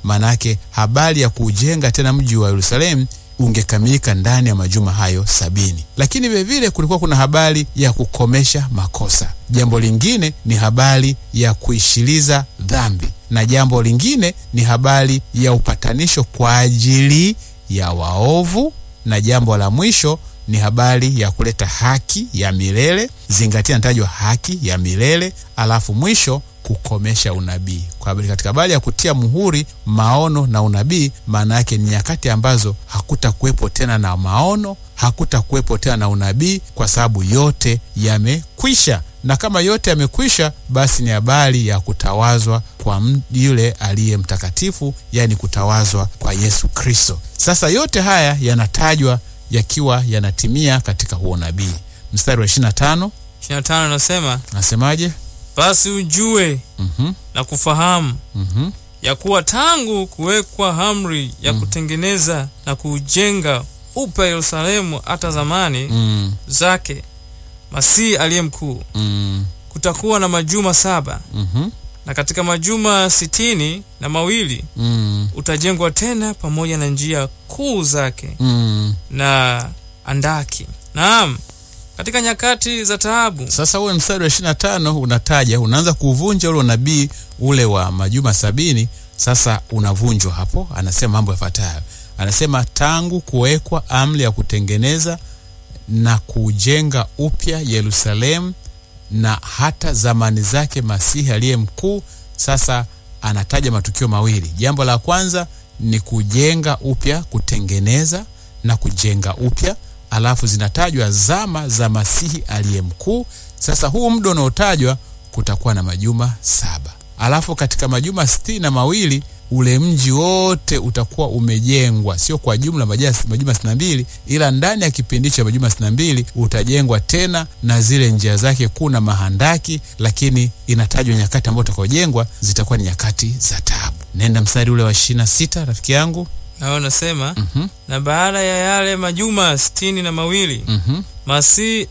maanake habari ya kujenga tena mji wa Yerusalemu ungekamilika ndani ya majuma hayo sabini. Lakini vilevile kulikuwa kuna habari ya kukomesha makosa. Jambo lingine ni habari ya kuishiliza dhambi, na jambo lingine ni habari ya upatanisho kwa ajili ya waovu, na jambo la mwisho ni habari ya kuleta haki ya milele. Zingatia, natajwa haki ya milele, alafu mwisho kukomesha unabii. Kwa habari katika habari ya kutia muhuri maono na unabii, maana yake ni nyakati ambazo hakutakuwepo tena na maono, hakutakuwepo tena na unabii, kwa sababu yote yamekwisha. Na kama yote yamekwisha, basi ni habari ya kutawazwa kwa yule aliye mtakatifu, yaani kutawazwa kwa Yesu Kristo. Sasa yote haya yanatajwa yakiwa yanatimia katika huo nabii. Mstari wa 25 25 anasema nasemaje? basi ujue Mhm, na kufahamu mhm, ya kuwa tangu kuwekwa amri ya kutengeneza na kuujenga upya Yerusalemu hata zamani mm, zake Masihi aliye mkuu, mm, kutakuwa na majuma saba, mhm, na katika majuma sitini na mawili mm, utajengwa tena pamoja na njia kuu zake mm. na andaki. Naam, katika nyakati za taabu. Sasa ule mstari wa ishirini na tano unataja, unaanza kuvunja ule unabii ule wa majuma sabini. Sasa unavunjwa hapo, anasema mambo yafuatayo. Anasema tangu kuwekwa amri ya kutengeneza na kujenga upya Yerusalemu na hata zamani zake Masihi aliye mkuu. Sasa anataja matukio mawili. Jambo la kwanza ni kujenga upya, kutengeneza na kujenga upya, alafu zinatajwa zama za Masihi aliye mkuu. Sasa huu muda unaotajwa kutakuwa na majuma saba, alafu katika majuma sitini na mawili ule mji wote utakuwa umejengwa, sio kwa jumla majas- majuma sitini na mbili, ila ndani ya kipindi cha majuma sitini na mbili utajengwa tena na zile njia zake kuu na mahandaki, lakini inatajwa nyakati ambazo utakaojengwa zitakuwa ni nyakati za taabu. Nenda mstari ule wa ishirini na sita rafiki yangu. Nao nasema Mhm, na baada ya yale majuma sitini na mawili mhm, Masihi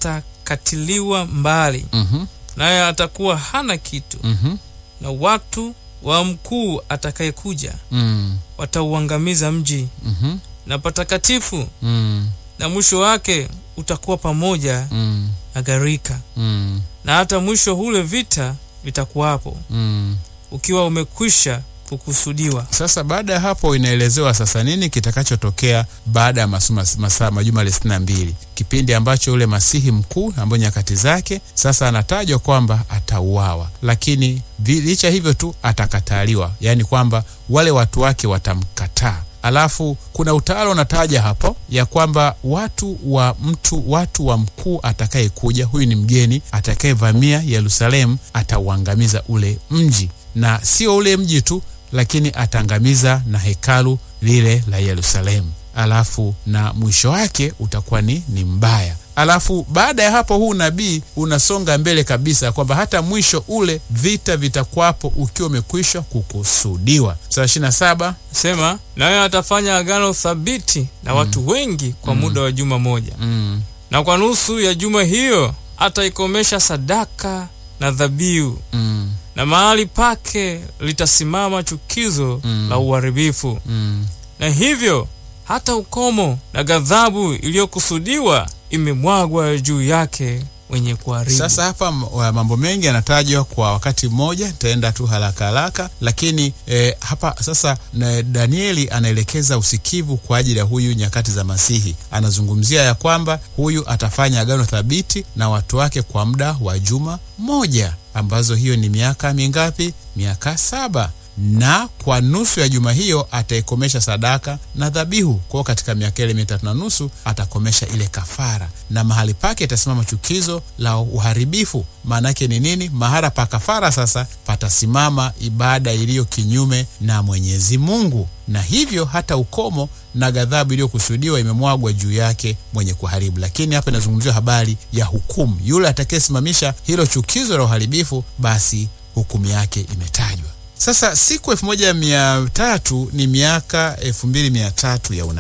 atakatiliwa mbali, mhm, naye atakuwa hana kitu, mhm, na watu wa mkuu atakayekuja mm, watauangamiza mji mhm, na patakatifu, mm, na mwisho wake utakuwa pamoja mm, na gharika, mm, na hata mwisho ule vita vitakuwapo, mm. ukiwa umekwisha kukusudiwa. Sasa baada ya hapo inaelezewa sasa nini kitakachotokea baada ya masuma- masaa majuma ile sitini na mbili, kipindi ambacho ule masihi mkuu ambayo nyakati zake sasa anatajwa kwamba atauawa, lakini vi- licha hivyo tu atakataliwa, yaani kwamba wale watu wake watamkataa. Alafu kuna utawala unataja hapo ya kwamba watu wa mtu watu wa mkuu atakayekuja, huyu ni mgeni atakayevamia Yerusalemu, atauangamiza ule mji, na sio ule mji tu lakini ataangamiza na hekalu lile la Yerusalemu. Alafu na mwisho wake utakuwa ni, ni mbaya. Alafu baada ya hapo huu nabii unasonga mbele kabisa kwamba hata mwisho ule vita vitakwapo ukiwa umekwisha kukusudiwa. Sura ishirini na saba Sema naye atafanya agano thabiti na watu wengi kwa muda wa juma moja, mm, na kwa nusu ya juma hiyo ataikomesha sadaka na dhabihu, mm, na mahali pake litasimama chukizo Mm. la uharibifu, mm. na hivyo hata ukomo na ghadhabu iliyokusudiwa imemwagwa juu yake wenye kuharibu. Sasa hapa m- wa- mambo mengi yanatajwa kwa wakati mmoja, nitaenda tu haraka haraka, lakini eh, hapa sasa na Danieli anaelekeza usikivu kwa ajili ya huyu nyakati za Masihi. Anazungumzia ya kwamba huyu atafanya agano thabiti na watu wake kwa muda wa juma moja, ambazo hiyo ni miaka mingapi? Miaka saba na kwa nusu ya juma hiyo ataikomesha sadaka na dhabihu. Kwa hiyo katika miaka ile mitatu na nusu atakomesha ile kafara, na mahali pake itasimama chukizo la uharibifu. Maana yake ni nini? Mahala pa kafara sasa patasimama ibada iliyo kinyume na Mwenyezi Mungu, na hivyo hata ukomo na ghadhabu iliyokusudiwa imemwagwa juu yake mwenye kuharibu. Lakini hapa inazungumziwa habari ya hukumu, yule atakayesimamisha hilo chukizo la uharibifu, basi hukumu yake imetajwa. Sasa siku elfu moja mia tatu ni miaka elfu mbili mia tatu ya unabii.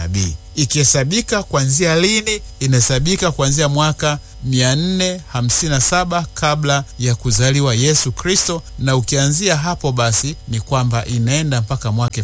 ikihesabika kuanzia lini? Inahesabika kuanzia mwaka 457 kabla ya kuzaliwa Yesu Kristo, na ukianzia hapo basi ni kwamba inaenda mpaka mwaka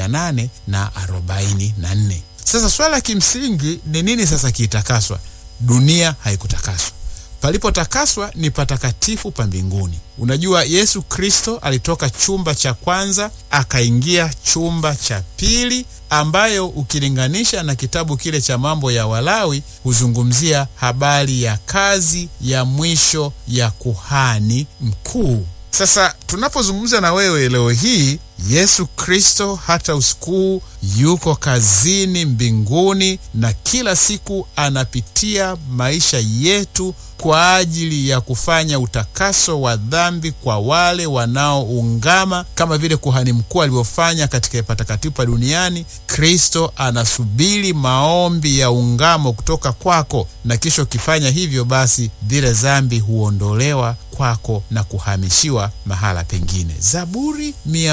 1844. Sasa swala la kimsingi ni nini sasa kiitakaswa? Dunia haikutakaswa. Palipotakaswa ni patakatifu pa mbinguni. Unajua, Yesu Kristo alitoka chumba cha kwanza akaingia chumba cha pili, ambayo ukilinganisha na kitabu kile cha mambo ya Walawi huzungumzia habari ya kazi ya mwisho ya kuhani mkuu. Sasa tunapozungumza na wewe leo hii, Yesu Kristo hata usiku yuko kazini mbinguni, na kila siku anapitia maisha yetu kwa ajili ya kufanya utakaso wa dhambi kwa wale wanaoungama, kama vile kuhani mkuu alivyofanya katika patakatifu pa duniani. Kristo anasubiri maombi ya ungamo kutoka kwako, na kisha ukifanya hivyo, basi zile dhambi huondolewa kwako na kuhamishiwa mahala pengine. Zaburi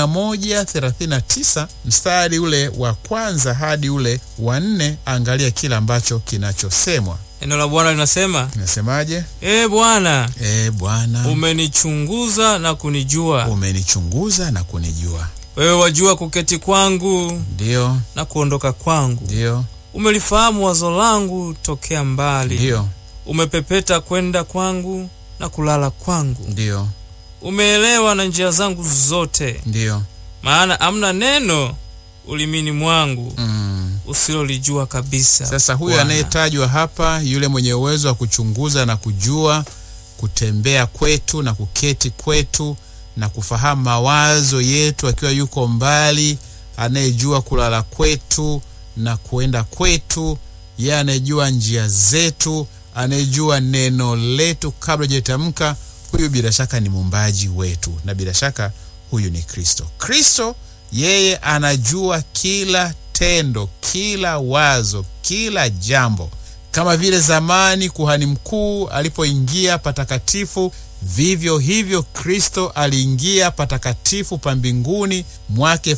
139 mstari ule wa kwanza hadi ule wa nne, angalia kile ambacho kinachosemwa. Neno la Bwana linasema, Nasemaje? ee Bwana, E Bwana, umenichunguza na kunijua. umenichunguza na kunijua. Wewe wajua kuketi kwangu Ndiyo, na kuondoka kwangu. ndiyo, Umelifahamu wazo langu tokea mbali. ndiyo, Umepepeta kwenda kwangu na kulala kwangu. ndiyo, Umeelewa na njia zangu zote, ndiyo. maana amna neno ulimini mwangu Mm. usilolijua kabisa. Sasa huyu Bwana. anayetajwa hapa, yule mwenye uwezo wa kuchunguza na kujua, kutembea kwetu na kuketi kwetu na kufahamu mawazo yetu akiwa yuko mbali, anayejua kulala kwetu na kuenda kwetu, yeye anayejua njia zetu, anayejua neno letu kabla hajatamka. Huyu bila shaka ni muumbaji wetu, na bila shaka huyu ni Kristo. Kristo yeye anajua kila tendo, kila wazo, kila jambo. Kama vile zamani kuhani mkuu alipoingia patakatifu, vivyo hivyo Kristo aliingia patakatifu pa mbinguni mwaka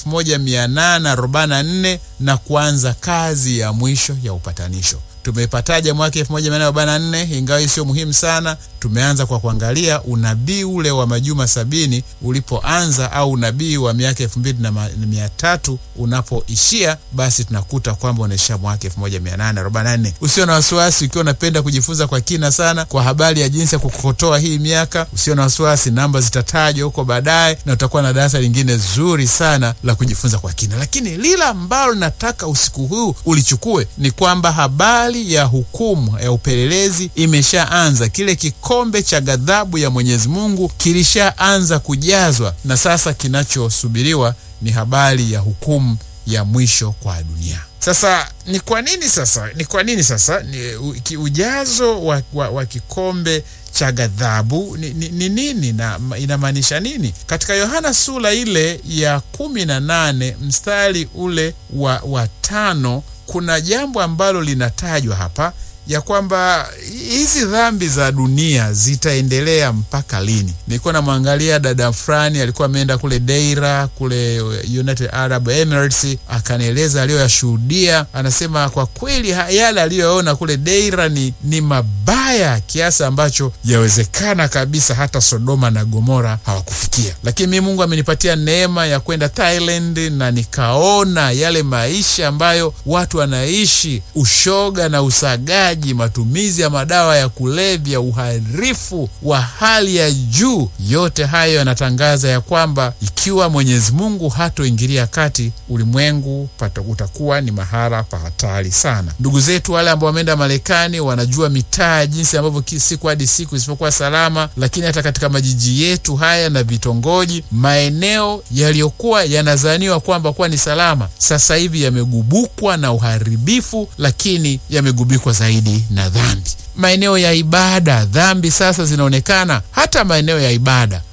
1844 na kuanza kazi ya mwisho ya upatanisho. Tumeipataja mwaka 1844 ingawa hii sio muhimu sana. Tumeanza kwa kuangalia unabii ule wa majuma sabini ulipoanza au unabii wa miaka elfu mbili na ma- na mia tatu unapoishia, basi tunakuta kwamba unaishia mwaka 1844. Usio na wasiwasi ukiwa unapenda kujifunza kwa kina sana kwa habari ya jinsi ya kukokotoa hii miaka, usio na wasiwasi, namba zitatajwa huko baadaye na utakuwa na darasa lingine zuri sana la kujifunza kwa kina. Lakini lile ambalo nataka usiku huu ulichukue ni kwamba habari ya hukumu ya upelelezi imeshaanza. Kile kikombe cha ghadhabu ya Mwenyezi Mungu kilishaanza kujazwa, na sasa kinachosubiriwa ni habari ya hukumu ya mwisho kwa dunia. Sasa ni kwa nini sasa, ni kwa nini sasa ni, u, ki, ujazo wa, wa, wa kikombe cha ghadhabu ni, ni, ni nini na ma- inamaanisha nini? Katika Yohana sura ile ya kumi na nane mstari ule wa, wa tano kuna jambo ambalo linatajwa hapa ya kwamba hizi dhambi za dunia zitaendelea mpaka lini? Nilikuwa namwangalia dada fulani alikuwa ameenda kule Deira kule United Arab Emirates, akanieleza aliyoyashuhudia. Anasema kwa kweli ha- yale aliyoona kule Deira ni, ni mabaya kiasi ambacho yawezekana kabisa hata Sodoma na Gomora hawakufikia. Lakini mimi Mungu amenipatia neema ya kwenda Thailand na nikaona yale maisha ambayo watu wanaishi, ushoga na usagaji, matumizi ya madawa ya kulevya, uharifu wa hali ya juu. Yote hayo yanatangaza ya kwamba ikiwa Mwenyezi Mungu hatoingilia kati, ulimwengu pata utakuwa ni mahala pa hatari sana. Ndugu zetu wale ambao wameenda Marekani wanajua mitaa jinsi ambavyo ki- siku hadi siku isipokuwa salama, lakini hata katika majiji yetu haya na vitongoji, maeneo yaliyokuwa yanazaniwa kwamba kuwa ni salama, sasa hivi yamegubukwa na uharibifu, lakini yamegubikwa zaidi na dhambi. Maeneo ya ibada, dhambi sasa zinaonekana hata maeneo ya ibada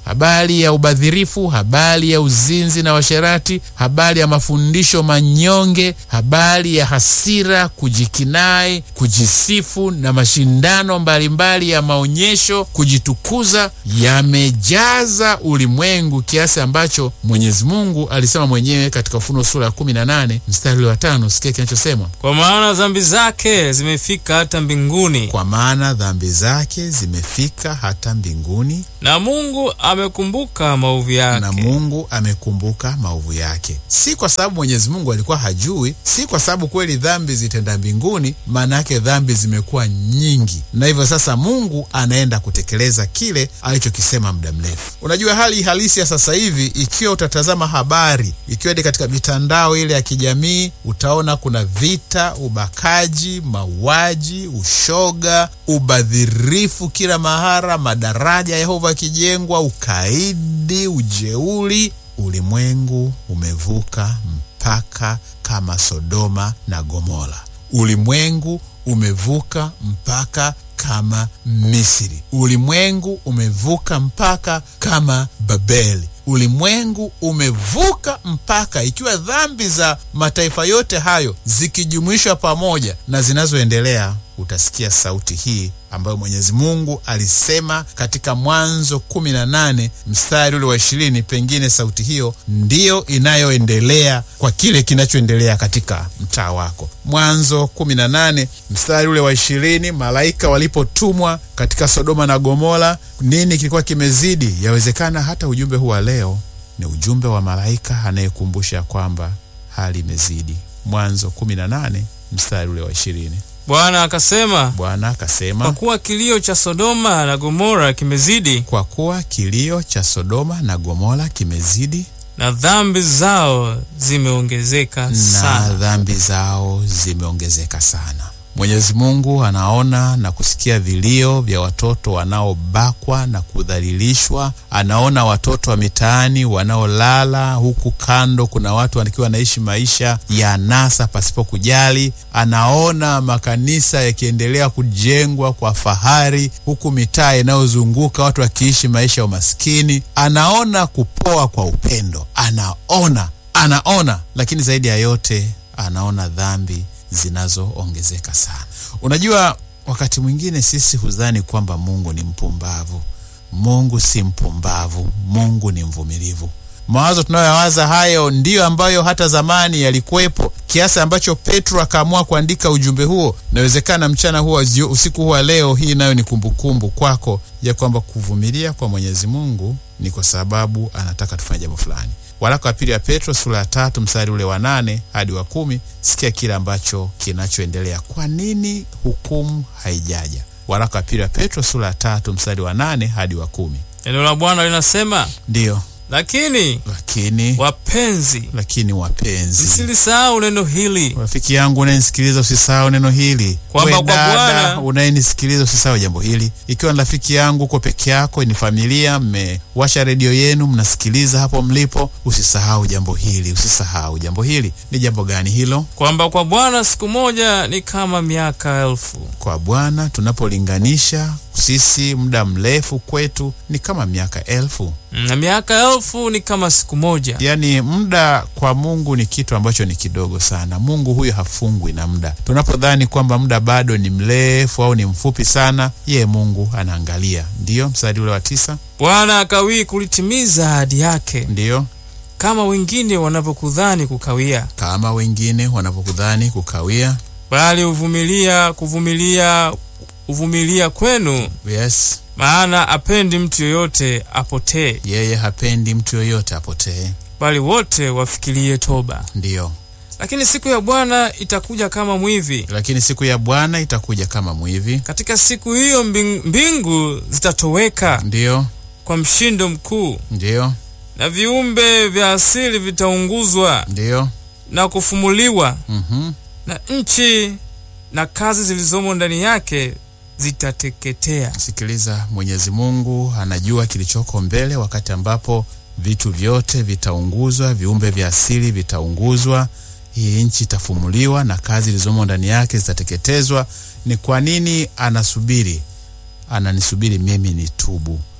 habari ya ubadhirifu, habari ya uzinzi na washerati, habari ya mafundisho manyonge, habari ya hasira, kujikinai, kujisifu na mashindano mbalimbali ya maonyesho, kujitukuza yamejaza ulimwengu kiasi ambacho Mwenyezi Mungu alisema mwenyewe katika Ufunuo sura ya 18 mstari wa tano. Sikia kinachosemwa, Kwa maana dhambi zake zimefika hata mbinguni, kwa maana dhambi zake zimefika hata mbinguni na Mungu amekumbuka maovu na yake. Mungu amekumbuka maovu yake. Si kwa sababu Mwenyezi Mungu alikuwa hajui, si kwa sababu kweli dhambi zitenda mbinguni. Maana yake dhambi zimekuwa nyingi, na hivyo sasa Mungu anaenda kutekeleza kile alichokisema muda mrefu. Unajua hali halisi ya sasa hivi, ikiwa utatazama habari, ikiwa ni katika mitandao ile ya kijamii, utaona kuna vita, ubakaji, mauaji, ushoga, ubadhirifu kila mahara, madaraja ya Yehova yakijengwa, ukaidi, ujeuri. Ulimwengu umevuka mpaka kama Sodoma na Gomora. Ulimwengu umevuka mpaka kama Misri. Ulimwengu umevuka mpaka kama Babeli. Ulimwengu umevuka mpaka, ikiwa dhambi za mataifa yote hayo zikijumuishwa pamoja na zinazoendelea, utasikia sauti hii ambayo Mwenyezi Mungu alisema katika Mwanzo kumi na nane mstari ule wa ishirini. Pengine sauti hiyo ndiyo inayoendelea kwa kile kinachoendelea katika mtaa wako. Mwanzo kumi na nane mstari ule wa ishirini, malaika walipotumwa katika Sodoma na Gomora, nini kilikuwa kimezidi? Yawezekana hata ujumbe huu wa leo ni ujumbe wa malaika anayekumbusha kwamba hali imezidi. Mwanzo kumi na nane mstari ule wa ishirini. Bwana akasema, Bwana akasema kwa kuwa kilio cha Sodoma na Gomora kimezidi kwa kuwa kilio cha Sodoma na Gomora kimezidi na dhambi zao zimeongezeka na sana. dhambi zao zimeongezeka sana. Mwenyezi Mungu anaona na kusikia vilio vya watoto wanaobakwa na kudhalilishwa. Anaona watoto wa mitaani wanaolala huku kando, kuna watu wakiwa wanaishi maisha ya anasa pasipo kujali. Anaona makanisa yakiendelea kujengwa kwa fahari, huku mitaa inayozunguka watu wakiishi maisha ya umaskini. Anaona kupoa kwa upendo, anaona anaona, lakini zaidi ya yote anaona dhambi zinazoongezeka sana. Unajua, wakati mwingine sisi hudhani kwamba Mungu ni mpumbavu. Mungu si mpumbavu, Mungu ni mvumilivu. Mawazo tunayoyawaza hayo ndiyo ambayo hata zamani yalikuwepo, kiasi ambacho Petro akaamua kuandika ujumbe huo. Inawezekana mchana huo, usiku huwa leo hii nayo ni kumbukumbu kwako ya kwamba kuvumilia kwa Mwenyezi Mungu ni kwa sababu anataka tufanye jambo fulani. Waraka wa pili wa Petro sura ya tatu mstari ule wa nane hadi wa kumi. Sikia kile ambacho kinachoendelea. Kwa nini hukumu haijaja? Waraka wa pili wa Petro sura ya tatu mstari wa nane hadi wa kumi. Neno la Bwana linasema, Ndiyo, lakini lakini wapenzi, lakini wapenzi, msilisahau neno hili rafiki yangu unayenisikiliza, usisahau neno hili. Kwamba We kwa dada Bwana- unayenisikiliza, usisahau jambo hili. Ikiwa ni rafiki yangu, uko peke yako, ni familia, mmewasha redio yenu, mnasikiliza hapo mlipo, usisahau jambo hili, usisahau jambo hili. Ni jambo gani hilo? kwamba kwa Bwana siku moja ni kama miaka elfu, Kwa Bwana tunapolinganisha sisi, muda mrefu kwetu ni kama miaka elfu. na miaka elfu ni kama siku moja. Yaani muda kwa Mungu ni kitu ambacho ni kidogo sana. Mungu huyo hafungwi na muda. Tunapodhani kwamba muda bado ni mrefu au ni mfupi sana, ye Mungu anaangalia. Ndiyo mstari ule wa tisa. Bwana akawii kulitimiza ahadi yake, Ndiyo kama wengine wanavyokudhani kukawia, kama wengine wanapokudhani kukawia. bali huvumilia kuvumilia huvumilia kwenu, Yes, maana apendi mtu yoyote apotee, yeye hapendi mtu yoyote apotee. bali wote wafikirie toba. Ndiyo, Lakini siku ya Bwana itakuja kama mwivi. lakini siku ya Bwana itakuja kama mwivi. Katika siku hiyo mbing- mbingu zitatoweka Ndiyo, kwa mshindo mkuu, ndiyo, na viumbe vya asili vitaunguzwa ndiyo. na kufumuliwa, Mhm. na nchi na kazi zilizomo ndani yake zitateketea. Sikiliza, Mwenyezi Mungu anajua kilichoko mbele, wakati ambapo vitu vyote vitaunguzwa, viumbe vya asili vitaunguzwa, hii nchi itafumuliwa na kazi zilizomo ndani yake zitateketezwa. Ni kwa nini anasubiri? Ananisubiri mimi nitubu,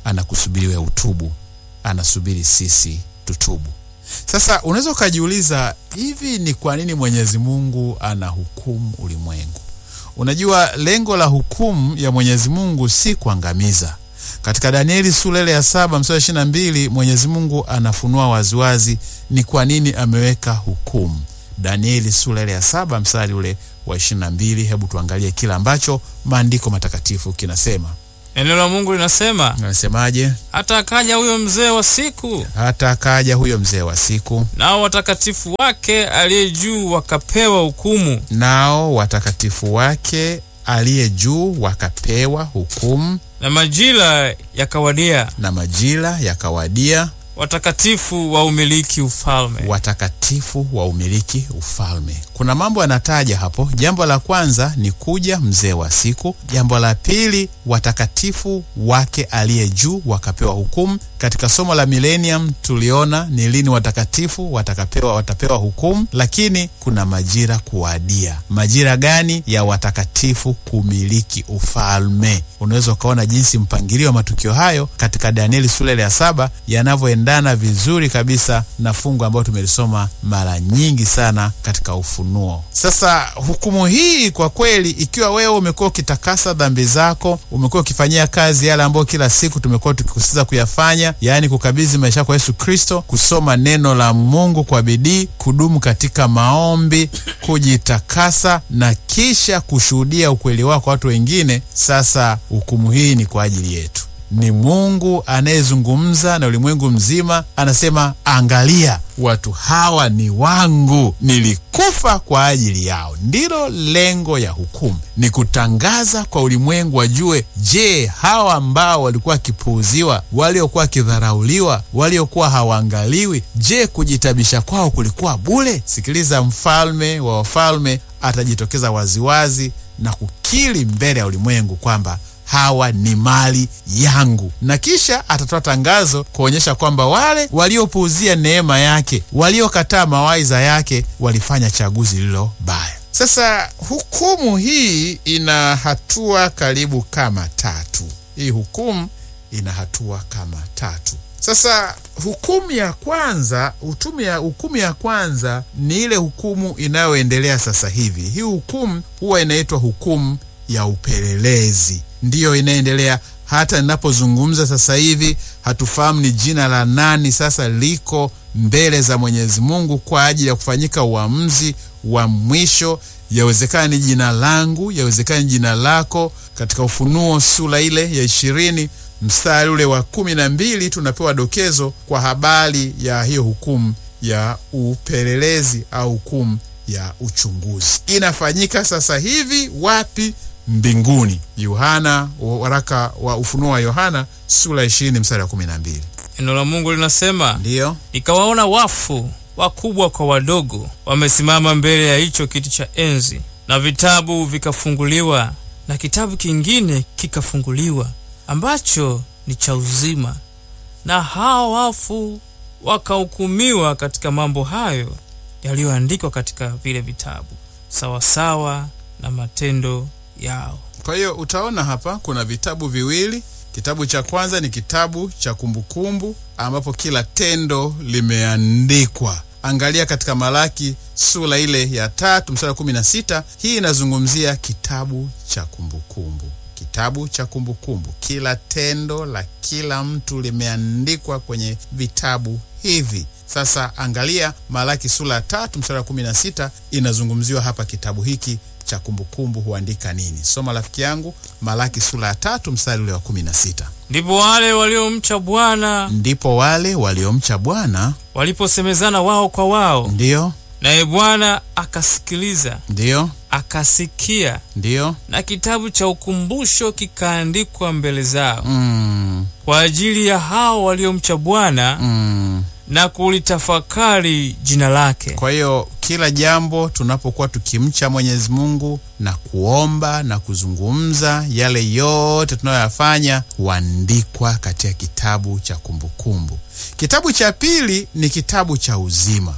anakusubiri wewe utubu, anasubiri sisi tutubu. Sasa unaweza ukajiuliza, hivi ni kwa nini Mwenyezi Mungu anahukumu ulimwengu? Unajua, lengo la hukumu ya Mwenyezi Mungu si kuangamiza. Katika Danieli sura ile ya saba mstari ishirini na mbili Mwenyezi Mungu anafunua waziwazi ni kwa nini ameweka hukumu. Danieli sura ile ya saba mstari ule wa ishirini na mbili Hebu tuangalie kile ambacho maandiko matakatifu kinasema. Neno la Mungu linasema, Anasemaje? hata akaja huyo mzee wa siku, Hata akaja huyo mzee wa siku, nao watakatifu wake aliye juu wakapewa hukumu, nao watakatifu wake aliye juu wakapewa hukumu, na majira yakawadia, na majira yakawadia, watakatifu wa umiliki ufalme. watakatifu wa umiliki ufalme. Kuna mambo yanataja hapo. Jambo la kwanza ni kuja mzee wa siku. Jambo la pili, watakatifu wake aliye juu wakapewa hukumu. Katika somo la millennium tuliona ni lini watakatifu watakapewa watapewa hukumu, lakini kuna majira kuwadia. Majira gani? Ya watakatifu kumiliki ufalme. Unaweza ukaona jinsi mpangilio wa matukio hayo katika Danieli sura ile ya saba yanavyoendana vizuri kabisa na fungu ambayo tumelisoma mara nyingi sana katika Ufunuo. Sasa hukumu hii kwa kweli, ikiwa wewe umekuwa ukitakasa dhambi zako, umekuwa ukifanyia kazi yale ambayo kila siku tumekuwa tukikusisitiza kuyafanya, yaani kukabidhi maisha kwa Yesu Kristo, kusoma neno la Mungu kwa bidii, kudumu katika maombi, kujitakasa na kisha kushuhudia ukweli wako kwa watu wengine, sasa hukumu hii ni kwa ajili yetu. Ni Mungu anayezungumza na ulimwengu mzima, anasema, angalia, watu hawa ni wangu, nilikufa kwa ajili yao. Ndilo lengo ya hukumu, ni kutangaza kwa ulimwengu wajue, je, hawa ambao walikuwa wakipuuziwa, waliokuwa wakidharauliwa, waliokuwa hawaangaliwi, je, kujitabisha kwao kulikuwa bure? Sikiliza, mfalme wa wafalme atajitokeza waziwazi na kukiri mbele ya ulimwengu kwamba hawa ni mali yangu, na kisha atatoa tangazo kuonyesha kwamba wale waliopuuzia neema yake, waliokataa mawaidha yake, walifanya chaguzi lililo baya. Sasa hukumu hii ina hatua karibu kama tatu. Hii hukumu ina hatua kama tatu. Sasa hukumu ya kwanza hukumu ya, hukumu ya kwanza ni ile hukumu inayoendelea sasa hivi. Hii hukumu huwa inaitwa hukumu ya upelelezi, ndiyo inaendelea hata ninapozungumza sasa hivi. Hatufahamu ni jina la nani sasa liko mbele za Mwenyezi Mungu kwa ajili ya kufanyika uamuzi wa mwisho. Yawezekana ni jina langu, yawezekana ni jina lako. Katika Ufunuo sura ile ya ishirini mstari ule wa kumi na mbili tunapewa dokezo kwa habari ya hiyo hukumu ya upelelezi au hukumu ya uchunguzi. Inafanyika sasa hivi wapi? Mbinguni. Yohana, waraka wa Ufunuo wa Yohana sura ishirini mstari wa kumi na mbili. Neno la Mungu linasema, Ndiyo, nikawaona wafu wakubwa kwa wadogo wamesimama mbele ya hicho kiti cha enzi, na vitabu vikafunguliwa, na kitabu kingine kikafunguliwa ambacho ni cha uzima, na hao wafu wakahukumiwa katika mambo hayo yaliyoandikwa katika vile vitabu sawasawa na matendo yao. kwa hiyo utaona hapa kuna vitabu viwili. Kitabu cha kwanza ni kitabu cha kumbukumbu ambapo kila tendo limeandikwa. Angalia katika Malaki sura ile ya tatu mstari wa kumi na sita. Hii inazungumzia kitabu cha kumbukumbu, kitabu cha kumbukumbu. Kila tendo la kila mtu limeandikwa kwenye vitabu hivi. Sasa angalia Malaki sura ya tatu mstari wa kumi na sita, inazungumziwa hapa kitabu hiki cha kumbukumbu huandika nini? Soma rafiki yangu, Malaki sura ya tatu mstari ule wa kumi na sita. Ndipo wale waliomcha Bwana Ndipo wale waliomcha Bwana, waliposemezana wao kwa wao, ndiyo naye Bwana akasikiliza, ndiyo akasikia, ndiyo, na kitabu cha ukumbusho kikaandikwa mbele zao mm, kwa ajili ya hao waliomcha Bwana mm. na kulitafakari jina lake. Kwa hiyo kila jambo tunapokuwa tukimcha Mwenyezi Mungu na kuomba na kuzungumza, yale yote tunayoyafanya huandikwa katika kitabu cha kumbukumbu. Kitabu cha pili ni kitabu cha uzima,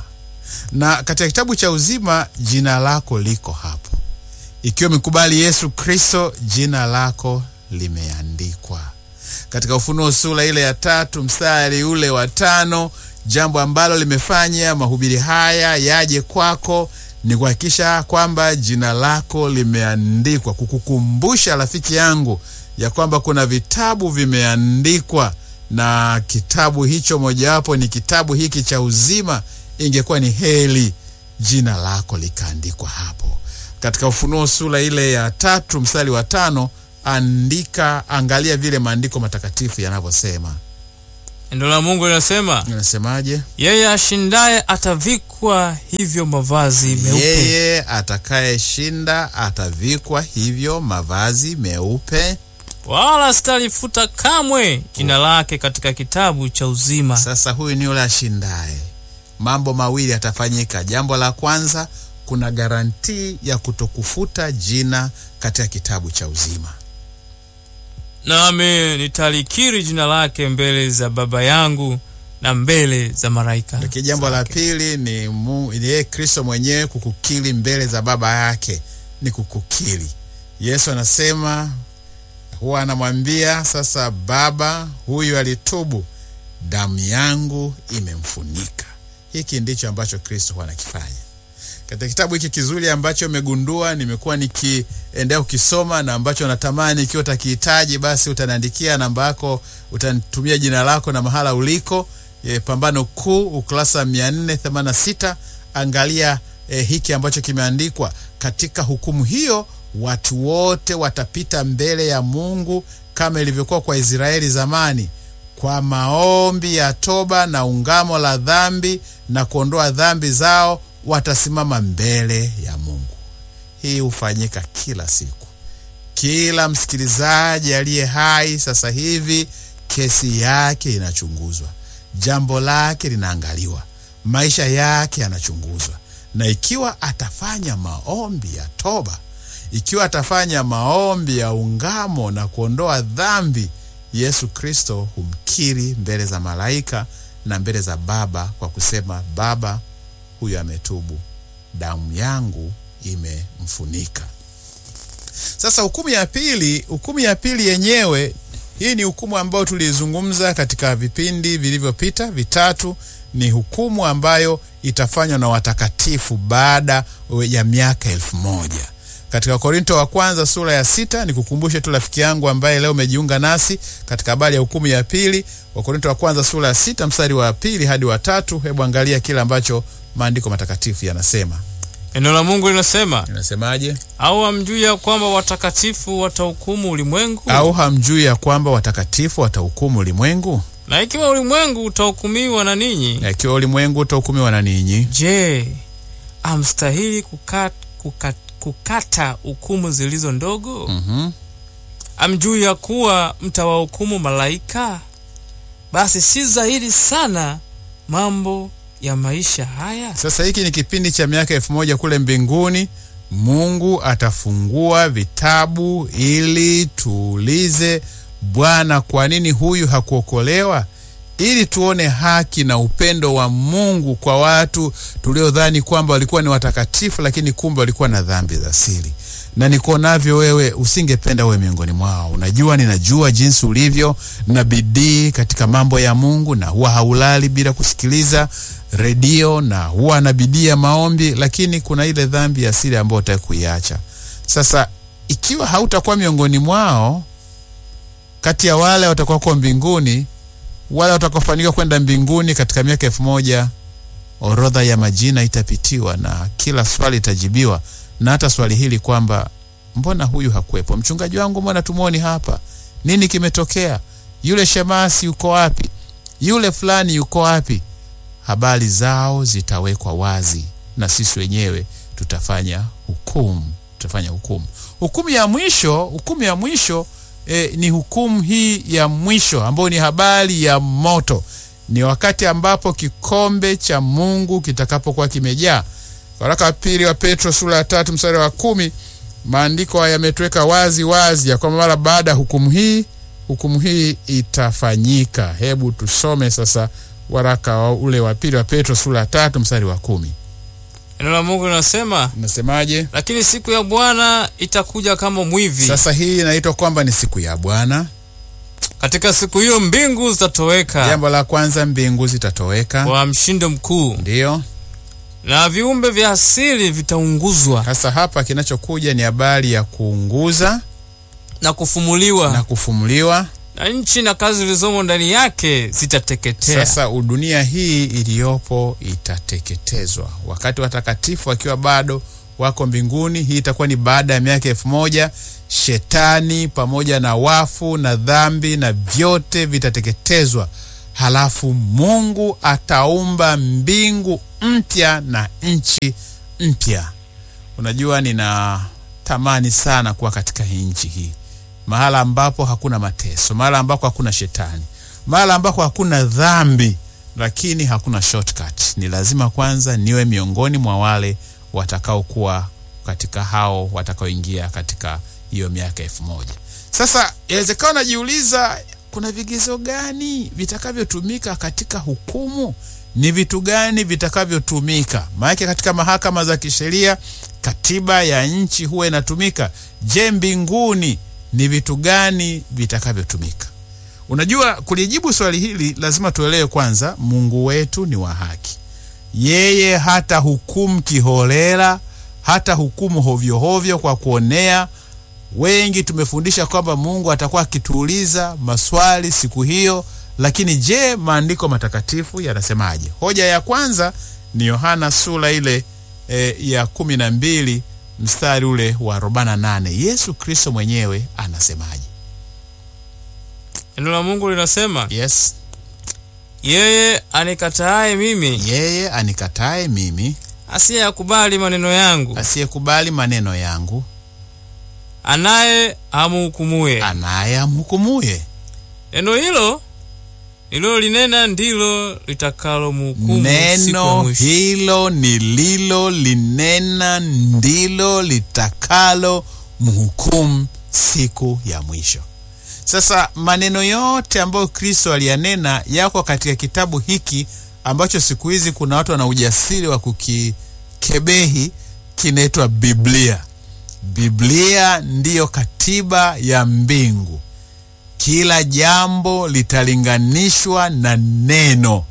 na katika kitabu cha uzima jina lako liko hapo. Ikiwa umekubali Yesu Kristo, jina lako limeandikwa. katika Ufunuo sura ile ya tatu mstari ule wa tano jambo ambalo limefanya mahubiri haya yaje kwako ni kuhakikisha kwamba jina lako limeandikwa, kukukumbusha rafiki yangu ya kwamba kuna vitabu vimeandikwa, na kitabu hicho mojawapo ni kitabu hiki cha uzima. Ingekuwa ni heri jina lako likaandikwa hapo. Katika Ufunuo sura ile ya tatu mstari wa tano andika, angalia vile maandiko matakatifu yanavyosema. Neno la Mungu linasema Inasemaje? yeye ashindaye atavikwa hivyo mavazi meupe, Yeye atakayeshinda atavikwa hivyo mavazi meupe. wala sitalifuta kamwe jina lake katika kitabu cha uzima. Sasa huyu ni yule ashindaye. Mambo mawili yatafanyika. Jambo la kwanza, kuna garantii ya kutokufuta jina katika kitabu cha uzima. Nami nitalikiri jina lake mbele za Baba yangu na mbele za malaika. Lakini jambo la zake. pili ni mu- ni yeye Kristo mwenyewe kukukiri mbele za Baba yake, ni kukukiri. Yesu anasema huwa anamwambia sasa, Baba, huyu alitubu, damu yangu imemfunika. Hiki ndicho ambacho Kristo huwa anakifanya katika kitabu hiki kizuri ambacho umegundua nimekuwa nikiendelea kukisoma na ambacho natamani ikiwa utakihitaji basi utaniandikia namba yako, utanitumia jina lako na mahala uliko. E, Pambano Kuu ukurasa 486 angalia e, hiki ambacho kimeandikwa katika hukumu hiyo, watu wote watapita mbele ya Mungu kama ilivyokuwa kwa Israeli zamani kwa maombi ya toba na ungamo la dhambi na kuondoa dhambi zao watasimama mbele ya Mungu. Hii hufanyika kila siku. Kila msikilizaji aliye hai sasa hivi, kesi yake inachunguzwa, jambo lake linaangaliwa, maisha yake yanachunguzwa, na ikiwa atafanya maombi ya toba, ikiwa atafanya maombi ya ungamo na kuondoa dhambi, Yesu Kristo humkiri mbele za malaika na mbele za Baba kwa kusema, Baba, huyu ametubu, damu yangu imemfunika. Sasa hukumu ya pili, hukumu ya pili yenyewe, hii ni hukumu ambayo tulizungumza katika vipindi vilivyopita vitatu. Ni hukumu ambayo itafanywa na watakatifu baada ya miaka elfu moja katika Korinto wa kwanza sura ya sita. Nikukumbushe tu rafiki yangu ambaye leo umejiunga nasi katika habari ya hukumu ya pili. Wakorinto wa kwanza sura ya sita mstari wa pili hadi wa tatu. Hebu angalia kile ambacho maandiko matakatifu yanasema. Neno la Mungu linasema, Inasemaje? au hamjui ya kwamba watakatifu watahukumu ulimwengu? Au hamjui ya kwamba watakatifu watahukumu ulimwengu? Na ikiwa ulimwengu utahukumiwa na ninyi, Na ikiwa ulimwengu utahukumiwa na ninyi, je, amstahili kukat, kukat, kukata hukumu zilizo ndogo? mhm, Amjui ya kuwa mtawahukumu malaika? Basi si zaidi sana mambo ya maisha haya? Sasa hiki ni kipindi cha miaka elfu moja kule mbinguni. Mungu atafungua vitabu ili tuulize, Bwana, kwa nini huyu hakuokolewa? Ili tuone haki na upendo wa Mungu kwa watu tuliodhani kwamba walikuwa ni watakatifu, lakini kumbe walikuwa na dhambi za siri. Na nikuonavyo wewe, usingependa uwe miongoni mwao. Unajua, ninajua jinsi ulivyo na bidii katika mambo ya Mungu, na huwa haulali bila kusikiliza redio na huwa na bidii ya maombi, lakini kuna ile dhambi ya siri ambayo utaki kuiacha. Sasa ikiwa hautakuwa miongoni mwao, kati ya wale watakuwa kwa mbinguni, wale watakaofanikiwa kwenda mbinguni katika miaka elfu moja, orodha ya majina itapitiwa na kila swali itajibiwa, na hata swali hili kwamba mbona huyu hakuwepo? Mchungaji wangu, mbona tumwoni hapa? Nini kimetokea? Yule shemasi yuko wapi? Yule fulani yuko wapi? Habari zao zitawekwa wazi, na sisi wenyewe tutafanya hukumu, tutafanya hukumu. Hukumu ya mwisho, hukumu ya mwisho eh, ni hukumu hii ya mwisho ambayo ni habari ya moto. Ni wakati ambapo kikombe cha Mungu kitakapokuwa kimejaa. Waraka wa pili wa Petro sura ya tatu mstari wa kumi maandiko haya yametuweka wazi wazi ya kwamba mara baada ya hukumu hii, hukumu hii itafanyika. Hebu tusome sasa waraka wa ule wa pili wa Petro sura ya tatu mstari wa kumi Neno la Mungu linasema, nasemaje? lakini siku ya Bwana itakuja kama mwivi, Sasa hii inaitwa kwamba ni siku ya Bwana. Katika siku hiyo mbingu zitatoweka Jambo la kwanza, mbingu zitatoweka, kwa mshindo mkuu, ndiyo. na viumbe vya asili vitaunguzwa Sasa hapa kinachokuja ni habari ya kuunguza na kufumuliwa, na kufumuliwa. na nchi na kazi zilizomo ndani yake zitateketea. Sasa dunia hii iliyopo itateketezwa, wakati watakatifu wakiwa bado wako mbinguni. Hii itakuwa ni baada ya miaka elfu moja. Shetani pamoja na wafu na dhambi na vyote vitateketezwa, halafu Mungu ataumba mbingu mpya na nchi mpya. Unajua, ninatamani sana kuwa katika hii nchi hii, mahala ambapo hakuna mateso, mahala ambako hakuna shetani, mahala ambako hakuna dhambi, lakini hakuna shortcut. Ni lazima kwanza niwe miongoni mwa wale watakaokuwa katika hao watakaoingia katika hiyo miaka elfu moja. Sasa inawezekana unajiuliza kuna vigezo gani vitakavyotumika katika hukumu? Ni vitu gani vitakavyotumika? Maanake katika mahakama za kisheria katiba ya nchi huwa inatumika. Je, mbinguni ni vitu gani vitakavyotumika? Unajua, kulijibu swali hili lazima tuelewe kwanza, Mungu wetu ni wa haki. Yeye hata hukumu kiholela, hata hukumu hovyohovyo kwa kuonea. Wengi tumefundisha kwamba Mungu atakuwa akituuliza maswali siku hiyo, lakini je, maandiko matakatifu yanasemaje? Hoja ya kwanza ni Yohana sura ile e, ya kumi na mbili mstari ule wa arobaini na nane. Yesu Kristo mwenyewe anasemaje? Neno la Mungu linasema, Yes, yeye anikataaye mimi, yeye anikatae mimi, asiyeyakubali maneno yangu, asiyekubali maneno yangu, anaye amhukumuye. anaye amhukumuye. Neno hilo nililolinena ndilo litakalomhukumu siku ya Neno mwisho. hilo nililo linena ndilo litakalo mhukumu siku ya mwisho. Sasa maneno yote ambayo Kristo aliyanena yako katika kitabu hiki ambacho siku hizi kuna watu wana ujasiri wa kukikebehi, kinaitwa Biblia. Biblia ndiyo katiba ya mbingu. Kila jambo litalinganishwa na neno.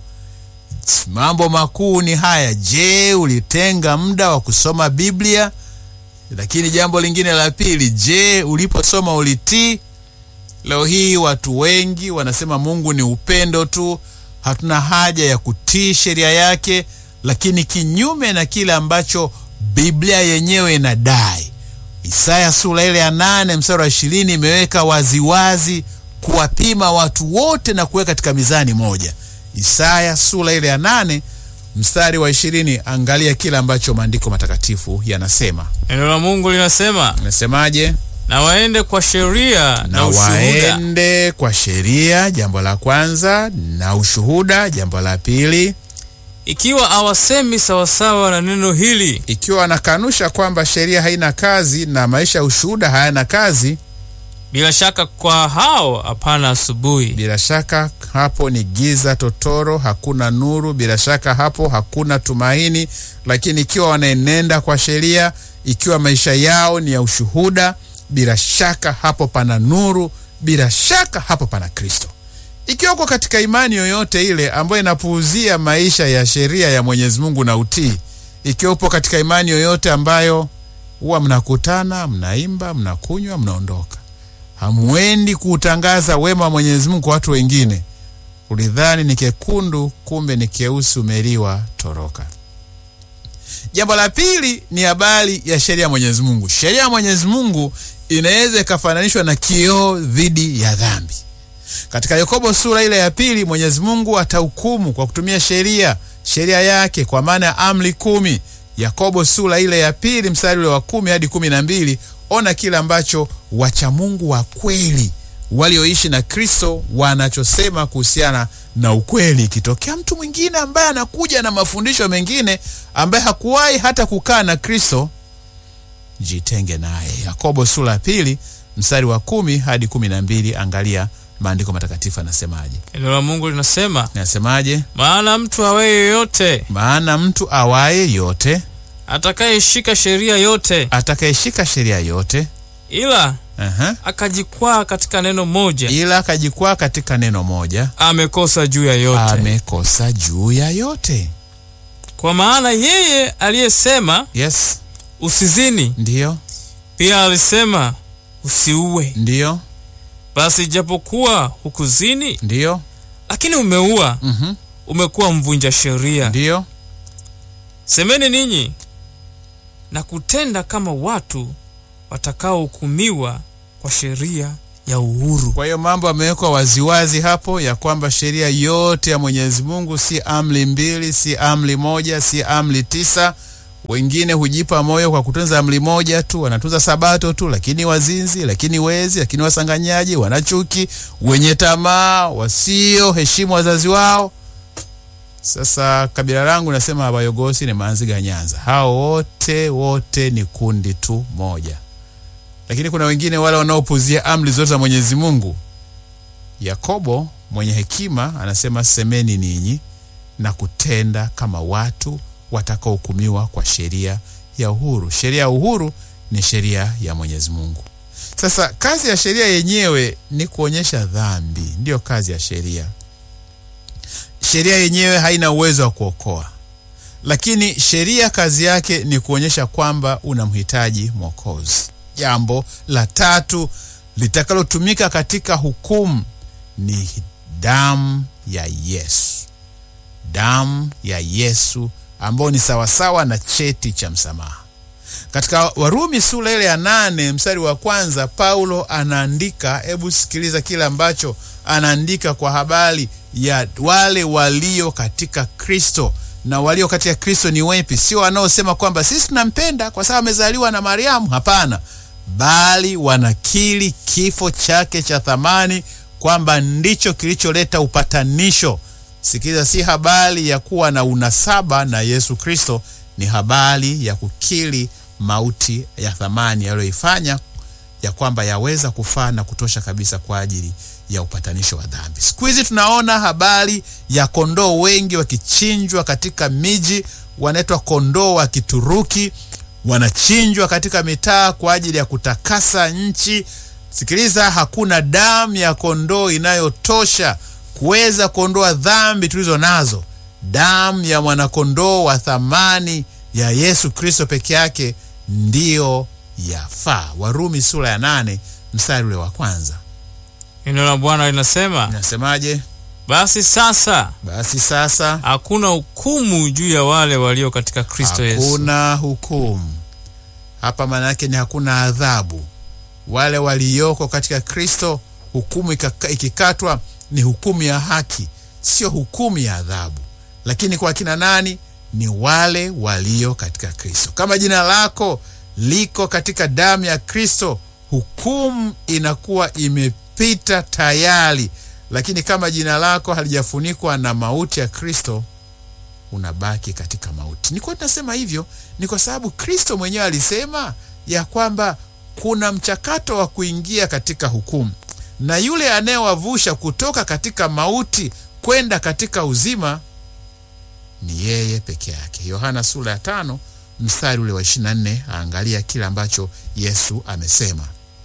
Mambo makuu ni haya. Je, ulitenga muda wa kusoma Biblia? Lakini jambo lingine la pili, je, uliposoma ulitii? Leo hii watu wengi wanasema Mungu ni upendo tu, hatuna haja ya kutii sheria yake, lakini kinyume na kile ambacho Biblia yenyewe inadai. Isaya sura ile ya nane mstari wa ishirini imeweka waziwazi kuwapima watu wote na kuweka katika mizani moja. Isaya sura ile ya nane mstari wa ishirini angalia kile ambacho maandiko matakatifu yanasema. Neno la Mungu linasema, Nasemaje? na waende kwa sheria na, na ushuhuda, waende kwa sheria, jambo la kwanza, na ushuhuda, jambo la pili. ikiwa awasemi sawasawa na neno hili, Ikiwa wanakanusha kwamba sheria haina kazi na maisha ya ushuhuda hayana kazi, bila shaka kwa hao hapana asubuhi. bila shaka hapo ni giza totoro, hakuna nuru. Bila shaka hapo hakuna tumaini. Lakini ikiwa wanaenenda kwa sheria, ikiwa maisha yao ni ya ushuhuda, bila shaka hapo pana nuru, bila shaka hapo pana Kristo. Ikiwa uko katika imani yoyote ile ambayo inapuuzia maisha ya sheria ya Mwenyezi Mungu na utii, ikiwa upo katika imani yoyote ambayo huwa mnakutana, mnaimba, mnakunywa, mnaondoka hamwendi kuutangaza wema wa Mwenyezi Mungu kwa watu wengine. Ulidhani ni kekundu, kumbe ni keusi, umeliwa, toroka. Jambo la pili ni habari ya sheria ya Mwenyezi Mungu. Sheria ya Mwenyezi Mungu inaweza ikafananishwa na kioo dhidi ya dhambi. Katika Yakobo sura ile ya pili, Mwenyezi Mungu atahukumu kwa kutumia sheria, sheria yake kwa maana ya amri kumi. Yakobo sura ile ya pili mstari ule wa kumi hadi kumi na mbili. Ona kile ambacho wachamungu wa kweli walioishi na Kristo wanachosema kuhusiana na ukweli. Ikitokea mtu mwingine ambaye anakuja na mafundisho mengine ambaye hakuwahi hata kukaa na Kristo, jitenge naye. Yakobo sura ya pili mstari wa kumi hadi kumi na mbili. Angalia maandiko matakatifu anasemaje. Neno la Mungu linasema, Nasemaje? maana mtu awaye yoyote Maana mtu awaye yote atakayeshika sheria yote, atakayeshika sheria yote ila Aha. akajikwaa katika neno moja, ila akajikwaa katika neno moja, amekosa juu ya yote. amekosa juu ya yote. Kwa maana yeye aliyesema Yes, usizini, ndiyo, pia alisema usiue. ndiyo, Basi ijapokuwa hukuzini, ndiyo, lakini umeua, mhm, umekuwa mvunja sheria. ndiyo. Semeni ninyi na kutenda kama watu watakaohukumiwa kwa sheria ya uhuru. Kwa hiyo mambo yamewekwa waziwazi hapo ya kwamba sheria yote ya Mwenyezi Mungu si amri mbili, si amri moja, si amri tisa. Wengine hujipa moyo kwa kutunza amri moja tu, wanatunza sabato tu, lakini wazinzi, lakini wezi, lakini wasanganyaji, wanachuki, wenye tamaa, wasio heshimu wazazi wao. Sasa kabila langu nasema Abayogosi ni Manziga Nyanza, hao wote wote ni kundi tu moja lakini kuna wengine wale wanaopuzia amri zote za Mwenyezi Mungu. Yakobo mwenye hekima anasema, semeni ninyi na kutenda kama watu watakaohukumiwa kwa sheria ya uhuru. Sheria ya uhuru ni sheria ya Mwenyezi Mungu. Sasa kazi ya sheria yenyewe ni kuonyesha dhambi, ndiyo kazi ya sheria. Sheria yenyewe haina uwezo wa kuokoa, lakini sheria kazi yake ni kuonyesha kwamba unamhitaji Mwokozi. Jambo la tatu litakalotumika katika hukumu ni damu ya Yesu, damu ya Yesu ambayo ni sawasawa na cheti cha msamaha. Katika Warumi sura ile ya nane mstari wa kwanza Paulo anaandika, hebu sikiliza kile ambacho anaandika kwa habari ya wale walio katika Kristo. Na walio katika Kristo ni wepi? Sio wanaosema kwamba sisi tunampenda kwa sababu amezaliwa na Mariamu. Hapana, bali wanakiri kifo chake cha thamani kwamba ndicho kilicholeta upatanisho. Sikiliza, si habari ya kuwa na unasaba na Yesu Kristo, ni habari ya kukiri mauti ya thamani aliyoifanya ya kwamba yaweza kufaa na kutosha kabisa kwa ajili ya upatanisho wa dhambi. Siku hizi tunaona habari ya kondoo wengi wakichinjwa katika miji, wanaitwa kondoo wa Kituruki, wanachinjwa katika mitaa kwa ajili ya kutakasa nchi. Sikiliza, hakuna damu ya kondoo inayotosha kuweza kuondoa dhambi tulizo nazo. Damu ya mwanakondoo wa thamani ya Yesu Kristo peke yake ndiyo yafaa. Warumi sura ya nane mstari ule wa kwanza Neno la Bwana linasema, inasemaje? basi sasa Basi sasa hakuna hukumu juu ya wale walio katika Kristo Yesu. hakuna hukumu hapa, maana yake ni hakuna adhabu. Wale walioko katika Kristo, hukumu ikaka- ikikatwa ni hukumu ya haki, sio hukumu ya adhabu. Lakini kwa kina nani? Ni wale walio katika Kristo. Kama jina lako liko katika damu ya Kristo, hukumu inakuwa imepita tayari. Lakini kama jina lako halijafunikwa na mauti ya Kristo, unabaki katika mauti. Ni kwa nini nasema hivyo? Ni kwa sababu Kristo mwenyewe alisema ya kwamba kuna mchakato wa kuingia katika hukumu, na yule anayewavusha kutoka katika mauti kwenda katika uzima ni yeye peke yake. Yohana sura ya tano mstari ule wa 24, aangalia kile ambacho Yesu amesema.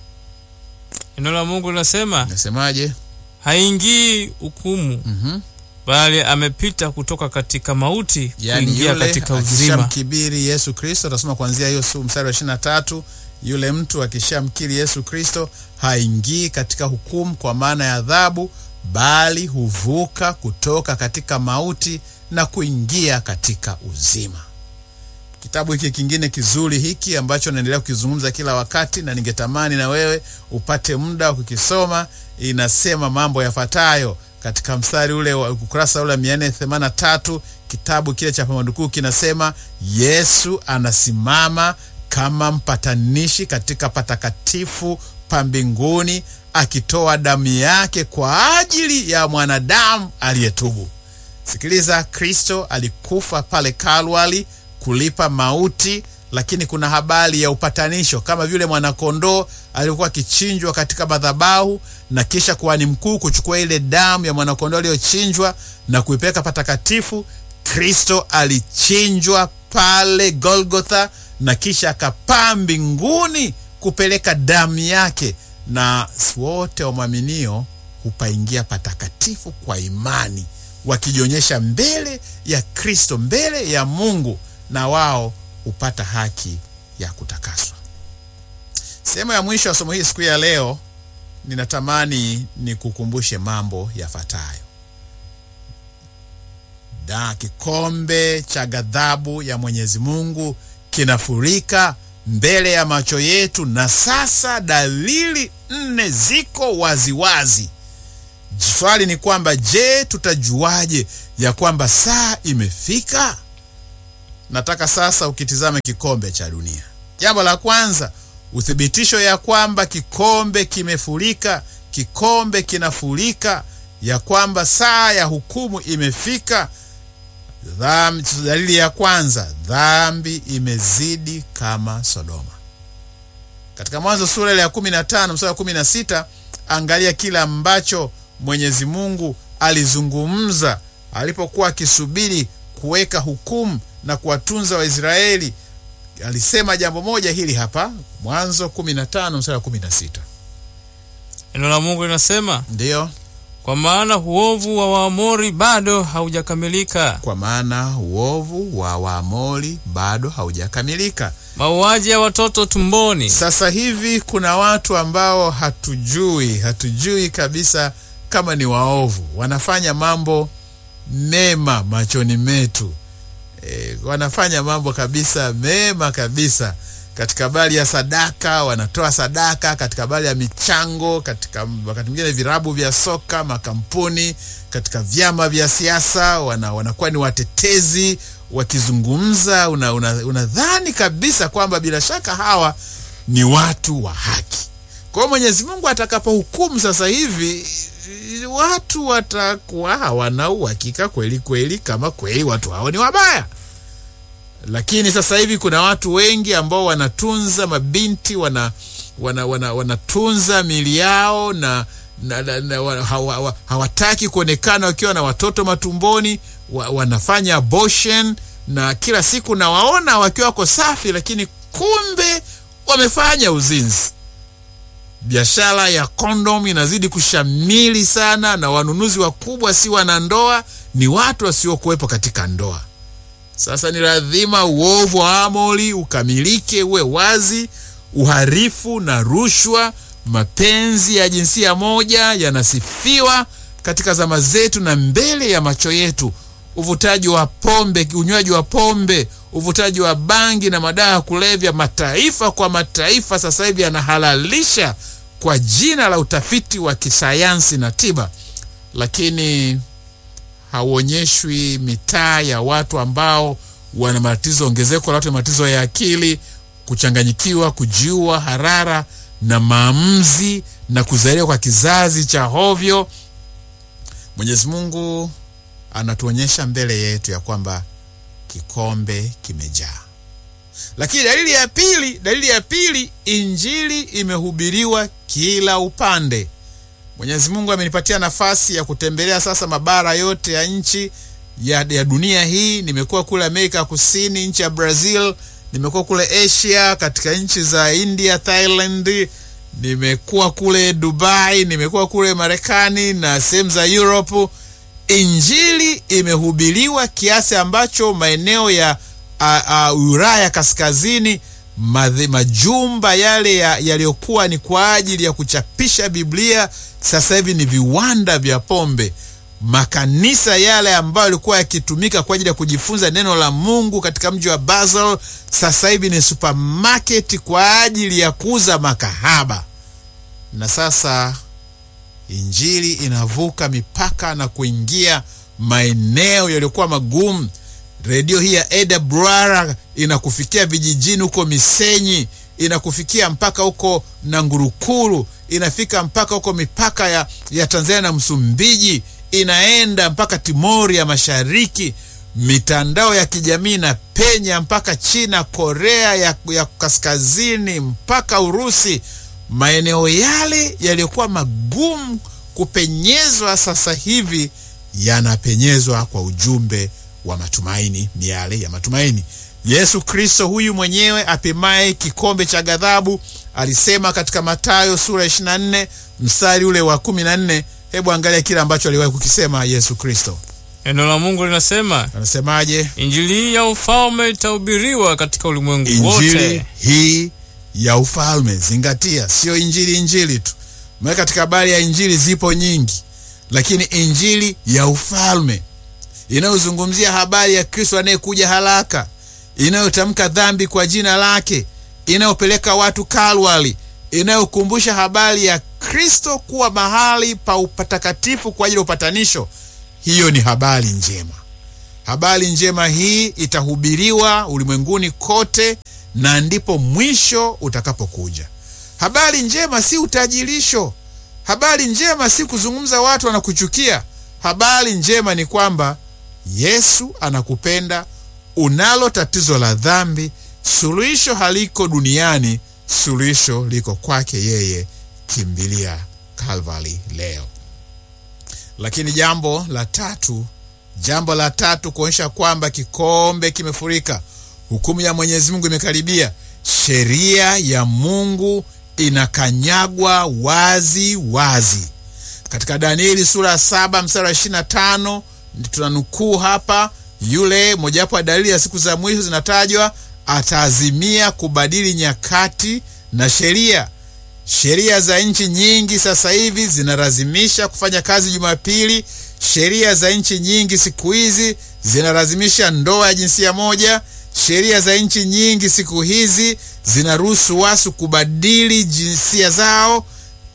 Neno la Mungu linasema Nasemaje? haingii hukumu, Mhm. bali amepita kutoka katika mauti Yaani kuingia yule katika uzima. akishamkibiri Yesu Kristo, tasoma kuanzia hiyo su- mstari wa ishirini na tatu. Yule mtu akishamkiri Yesu Kristo haingii katika hukumu kwa maana ya adhabu, bali huvuka kutoka katika mauti na kuingia katika uzima. Kitabu hiki kingine kizuri hiki ambacho naendelea kukizungumza kila wakati na ningetamani na wewe upate muda wa kukisoma, inasema mambo yafuatayo katika mstari ule wa ukurasa ule 483 kitabu kile cha Pamadukuu kinasema Yesu anasimama kama mpatanishi katika patakatifu pa mbinguni akitoa damu yake kwa ajili ya mwanadamu aliyetubu. Sikiliza, Kristo alikufa pale Kalwari kulipa mauti, lakini kuna habari ya upatanisho, kama vile mwanakondoo alikuwa akichinjwa katika madhabahu na kisha kuhani mkuu kuchukua ile damu ya mwanakondoo aliyochinjwa na kuipeleka patakatifu. Kristo alichinjwa pale Golgotha na kisha akapaa mbinguni kupeleka damu yake na wote wamwaminio hupaingia patakatifu kwa imani, wakijionyesha mbele ya Kristo, mbele ya Mungu, na wao hupata haki ya kutakaswa. Sehemu ya mwisho ya somo hili siku ya leo, ninatamani nikukumbushe mambo yafuatayo. Da, kikombe cha ghadhabu ya Mwenyezi Mungu kinafurika mbele ya macho yetu, na sasa dalili nne ziko waziwazi. Swali ni kwamba je, tutajuaje ya kwamba saa imefika? Nataka sasa ukitizame kikombe cha dunia. Jambo la kwanza, uthibitisho ya kwamba kikombe kimefurika, kikombe kinafurika, ya kwamba saa ya hukumu imefika. Dhambi, dalili ya kwanza, dhambi imezidi kama Sodoma. Katika Mwanzo sura ile ya 15 mstari wa 16, angalia kile ambacho Mwenyezi Mungu alizungumza alipokuwa akisubiri kuweka hukumu na kuwatunza Waisraeli. Alisema jambo moja hili hapa, Mwanzo 15 mstari wa 16. Neno la Mungu linasema, Ndiyo, kwa maana uovu wa Waamori bado haujakamilika, kwa maana uovu wa Waamori bado haujakamilika. mauaji ya watoto tumboni. Sasa hivi kuna watu ambao hatujui, hatujui kabisa kama ni waovu, wanafanya mambo mema machoni metu. E, wanafanya mambo kabisa mema kabisa. Katika habari ya sadaka, wanatoa sadaka. Katika habari ya michango, katika wakati mwingine virabu vya soka, makampuni, katika vyama vya siasa, wana, wanakuwa ni watetezi wakizungumza. Unadhani una, una kabisa kwamba bila shaka hawa ni watu wa haki. Kwa hiyo Mwenyezi Mungu atakapohukumu sasa hivi watu watakuwa hawana uhakika kweli kweli kama kweli watu hao ni wabaya. Lakini sasa hivi kuna watu wengi ambao wanatunza mabinti wana, wana, wana, wanatunza mili yao na, na, na, na hawa, hawa, hawataki kuonekana wakiwa na watoto matumboni wa, wanafanya abortion na kila siku nawaona wakiwa wako safi, lakini kumbe wamefanya uzinzi. Biashara ya kondom inazidi kushamili sana, na wanunuzi wakubwa si wanandoa, ni watu wasiokuwepo katika ndoa. Sasa ni lazima uovu wa Amori ukamilike, uwe wazi. Uharifu na rushwa, mapenzi ya jinsia moja yanasifiwa katika zama zetu na mbele ya macho yetu. Uvutaji wa pombe, unywaji wa pombe, uvutaji wa bangi na madawa ya kulevya, mataifa kwa mataifa sasa hivi yanahalalisha kwa jina la utafiti wa kisayansi na tiba, lakini hauonyeshwi mitaa ya watu ambao wana matatizo, ongezeko la watu na matatizo ya akili, kuchanganyikiwa, kujiua, harara na maamuzi na kuzaliwa kwa kizazi cha hovyo. Mwenyezi Mungu anatuonyesha mbele yetu ya kwamba kikombe kimejaa. Lakini dalili ya pili, dalili ya pili, injili imehubiriwa kila upande. Mwenyezi Mungu amenipatia nafasi ya kutembelea sasa mabara yote ya nchi ya, ya dunia hii. Nimekuwa kule Amerika Kusini, nchi ya Brazil, nimekuwa kule Asia, katika nchi za India, Thailand, nimekuwa kule Dubai, nimekuwa kule Marekani na sehemu za Europe. Injili imehubiriwa kiasi ambacho maeneo ya Ulaya kaskazini madhe, majumba yale yaliyokuwa ya ni kwa ajili ya kuchapisha Biblia sasa hivi ni viwanda vya pombe. Makanisa yale ambayo yalikuwa yakitumika kwa ajili ya kujifunza neno la Mungu katika mji wa Basel sasa hivi ni supermarket kwa ajili ya kuuza makahaba. Na sasa injili inavuka mipaka na kuingia maeneo yaliyokuwa magumu. Redio hii ya AWR inakufikia vijijini huko Misenyi, inakufikia mpaka huko Nangurukuru, inafika mpaka huko mipaka ya, ya Tanzania na Msumbiji, inaenda mpaka Timori ya Mashariki. Mitandao ya kijamii na penya mpaka China, Korea ya, ya kaskazini mpaka Urusi. Maeneo yale yaliyokuwa magumu kupenyezwa sasa hivi yanapenyezwa kwa ujumbe wa matumaini, miale ya matumaini. Yesu Kristo huyu mwenyewe apimaye kikombe cha ghadhabu alisema katika Mathayo sura 24 mstari ule wa 14. Hebu angalia kile ambacho aliwahi kukisema Yesu Kristo. Neno la Mungu linasema Anasemaje? injili hii ya ufalme itahubiriwa katika ulimwengu Injili wote. hii ya ufalme, zingatia, sio injili injili tu. Maana katika habari ya injili zipo nyingi, lakini injili ya ufalme inayozungumzia habari ya Kristo anayekuja haraka, inayotamka dhambi kwa jina lake, inayopeleka watu Kalwari, inayokumbusha habari ya Kristo kuwa mahali pa upatakatifu kwa ajili ya upatanisho. Hiyo ni habari njema. Habari njema hii itahubiriwa ulimwenguni kote, na ndipo mwisho utakapokuja. Habari njema si utajirisho. Habari njema si kuzungumza watu wanakuchukia. Habari njema ni kwamba Yesu anakupenda. Unalo tatizo la dhambi, suluhisho haliko duniani, suluhisho liko kwake yeye. Kimbilia Kalvari leo. Lakini jambo la tatu, jambo la tatu kuonyesha kwamba kikombe kimefurika, hukumu ya Mwenyezi Mungu imekaribia, sheria ya Mungu inakanyagwa wazi wazi. Katika Danieli sura ya saba mstari wa ishirini na tano tunanukuu hapa, yule mojawapo ya dalili ya siku za mwisho zinatajwa, ataazimia kubadili nyakati na sheria. Sheria za nchi nyingi sasa hivi zinalazimisha kufanya kazi Jumapili. Sheria za nchi nyingi siku hizi zinalazimisha ndoa ya jinsia moja. Sheria za nchi nyingi siku hizi zinaruhusu watu kubadili jinsia zao.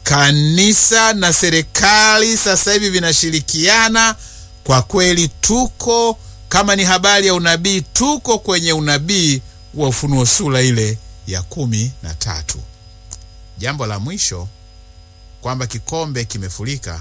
Kanisa na serikali sasa hivi vinashirikiana. Kwa kweli, tuko kama ni habari ya unabii, tuko kwenye unabii wa Ufunuo sura ile ya kumi na tatu. Jambo la mwisho kwamba kikombe kimefurika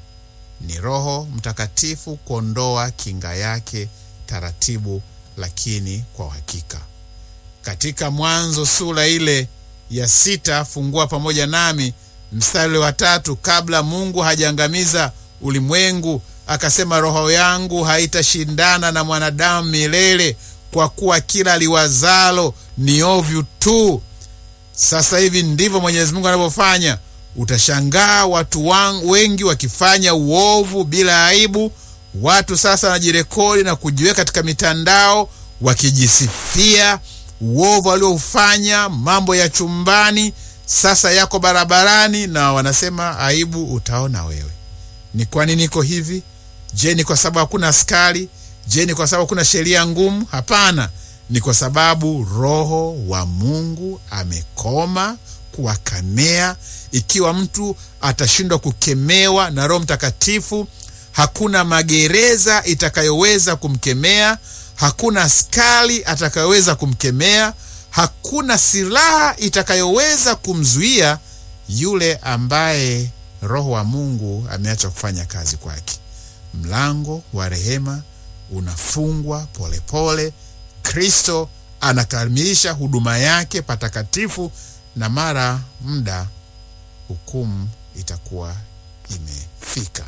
ni Roho Mtakatifu kuondoa kinga yake taratibu, lakini kwa uhakika. Katika Mwanzo sura ile ya sita, fungua pamoja nami mstari wa tatu. Kabla Mungu hajaangamiza ulimwengu, akasema, roho yangu haitashindana na mwanadamu milele, kwa kuwa kila liwazalo ni ovyu tu. Sasa hivi ndivyo Mwenyezi Mungu anavyofanya. Utashangaa watu wangu wengi wakifanya uovu bila aibu. Watu sasa wanajirekodi na kujiweka katika mitandao wakijisifia uovu walioufanya, mambo ya chumbani sasa yako barabarani, na wanasema aibu utaona wewe. Ni kwa nini iko hivi? Je, ni kwa sababu hakuna askari? Je, ni kwa sababu hakuna sheria ngumu? Hapana, ni kwa sababu Roho wa Mungu amekoma kuwakemea. Ikiwa mtu atashindwa kukemewa na Roho Mtakatifu, hakuna magereza itakayoweza kumkemea, hakuna askari atakayoweza kumkemea, hakuna silaha itakayoweza kumzuia yule ambaye Roho wa Mungu ameacha kufanya kazi kwake. Mlango wa rehema unafungwa polepole. Kristo anakamilisha huduma yake patakatifu, na mara muda hukumu itakuwa imefika.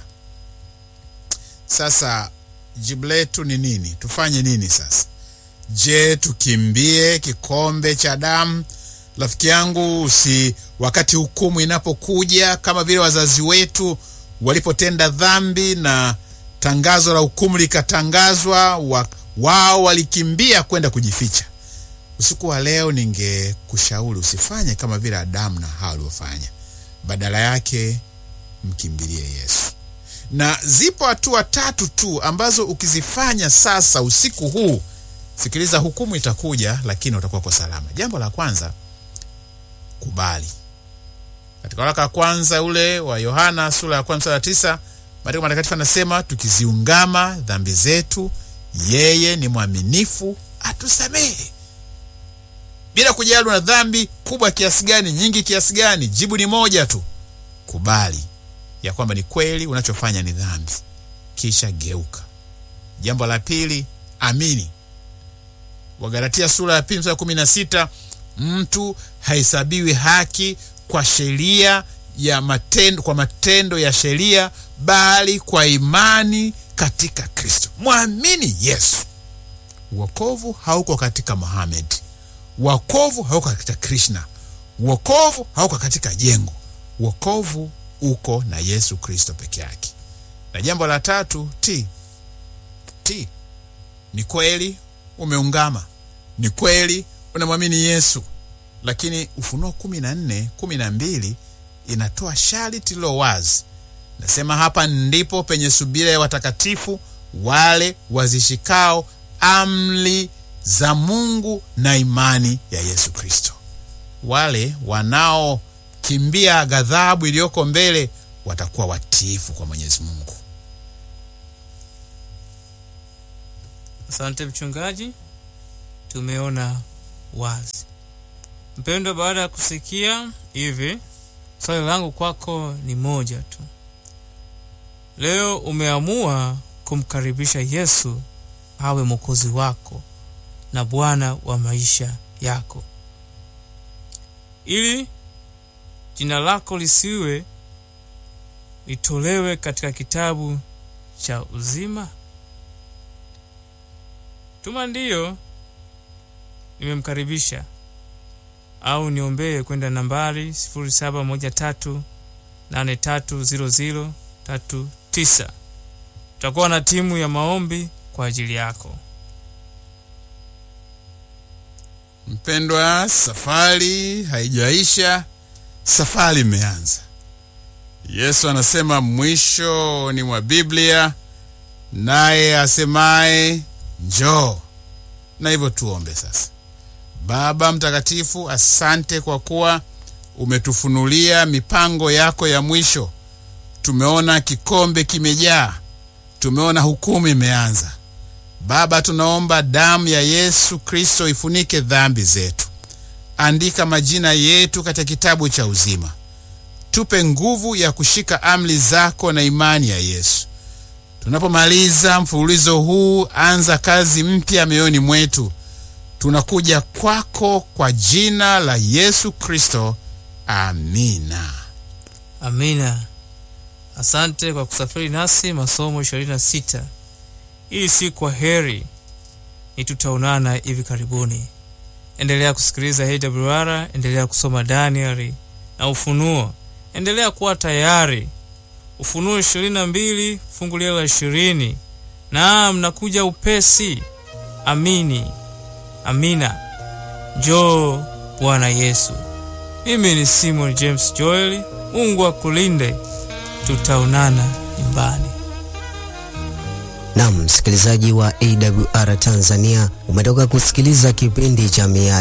Sasa jibu letu ni nini? Tufanye nini sasa? Je, tukimbie kikombe cha damu? Rafiki yangu, si wakati hukumu inapokuja, kama vile wazazi wetu walipotenda dhambi na tangazo la hukumu likatangazwa, wa, wao walikimbia kwenda kujificha. Usiku wa leo, ningekushauri usifanye kama vile Adamu na Hawa waliofanya. Badala yake mkimbilie Yesu, na zipo hatua tatu tu ambazo ukizifanya sasa usiku huu, sikiliza, hukumu itakuja, lakini utakuwa kwa salama. Jambo la kwanza, kubali. Katika waraka wa kwanza ule wa Yohana sura ya kwanza mstari wa tisa Maandiko matakatifu anasema tukiziungama dhambi zetu, yeye ni mwaminifu atusamehe, bila kujali na dhambi kubwa kiasi gani, nyingi kiasi gani. Jibu ni moja tu, kubali ya kwamba ni kweli unachofanya ni dhambi, kisha geuka. Jambo la pili, amini. Wagalatia sura ya pili mstari wa kumi na sita mtu hahesabiwi haki kwa sheria ya matendo, kwa matendo ya sheria bali kwa imani katika Kristo. Mwamini Yesu. Wokovu hauko katika Muhammad, wokovu hauko katika Krishna, Wokovu hauko katika jengo, wokovu uko na Yesu Kristo peke yake. Na jambo la tatu, ti ti, ni kweli umeungama, ni kweli unamwamini Yesu, lakini Ufunuo kumi na nne kumi na mbili inatoa sharti lilo wazi, nasema hapa ndipo penye subira ya watakatifu wale wazishikao amri za Mungu na imani ya Yesu Kristo. Wale wanaokimbia ghadhabu iliyoko mbele watakuwa watiifu kwa Mwenyezi Mungu. Asante mchungaji, tumeona wazi. Mpendwa, baada ya kusikia hivi, swali langu kwako ni moja tu. Leo umeamua kumkaribisha Yesu awe mwokozi wako na Bwana wa maisha yako, ili jina lako lisiwe litolewe katika kitabu cha uzima. Tuma ndiyo, nimemkaribisha au niombee kwenda nambari 0713830039. Tutakuwa na timu ya maombi kwa ajili yako. Mpendwa, safari haijaisha, safari imeanza. Yesu anasema mwisho ni mwa Biblia, naye asemaye njoo. Na hivyo tuombe sasa. Baba Mtakatifu, asante kwa kuwa umetufunulia mipango yako ya mwisho. Tumeona kikombe kimejaa, tumeona hukumu imeanza. Baba, tunaomba damu ya Yesu Kristo ifunike dhambi zetu. Andika majina yetu katika kitabu cha uzima. Tupe nguvu ya kushika amri zako na imani ya Yesu. Tunapomaliza mfululizo huu, anza kazi mpya mioyoni mwetu. Tunakuja kwako kwa jina la Yesu Kristo, amina. Amina. Asante kwa kusafiri nasi masomo 26. Hii si kwa heri, ni tutaonana hivi karibuni. Endelea kusikiliza AWR, endelea kusoma Danieli na Ufunuo, endelea kuwa tayari. Ufunuo 22 fungu lile la 20. Naam, nakuja upesi. Amini, amina. Njoo Bwana Yesu. Mimi ni Simon James Joel. Mungu akulinde, tutaonana nyumbani. Naam, msikilizaji wa AWR Tanzania, umetoka kusikiliza kipindi cha Miali